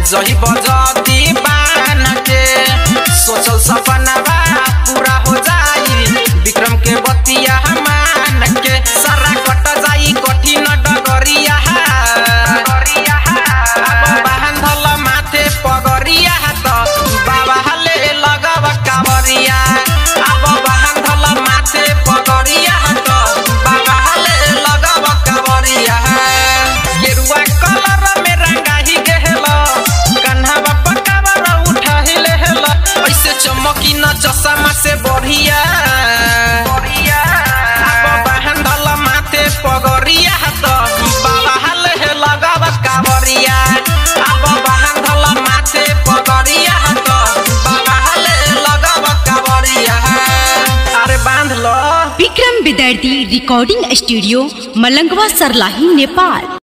जही बजती बान के सोचल सपनावा पूरा हो जाई विक्रम के बतिया मान के सारा कट जाई कठिन डगरिया अब बांधल माथे पगरिया त बाबा हले लगब कावरिया अब बांधल माथे पगरिया त बाबा हले लगब कावरिया गेरुआ कलर में रंगाही गेल कन्हवा पकावर उठाही लेहल ऐसे चमकी न चश्मा से बढ़िया अब बांधल माथे पगरिया त बाबा हले लगब कावरिया अब बांधल माथे पगरिया त बाबा हले लगब कावरिया अरे बांध लो विक्रम विद्यार्थी रिकॉर्डिंग स्टूडियो मलंगवा सरलाही नेपाल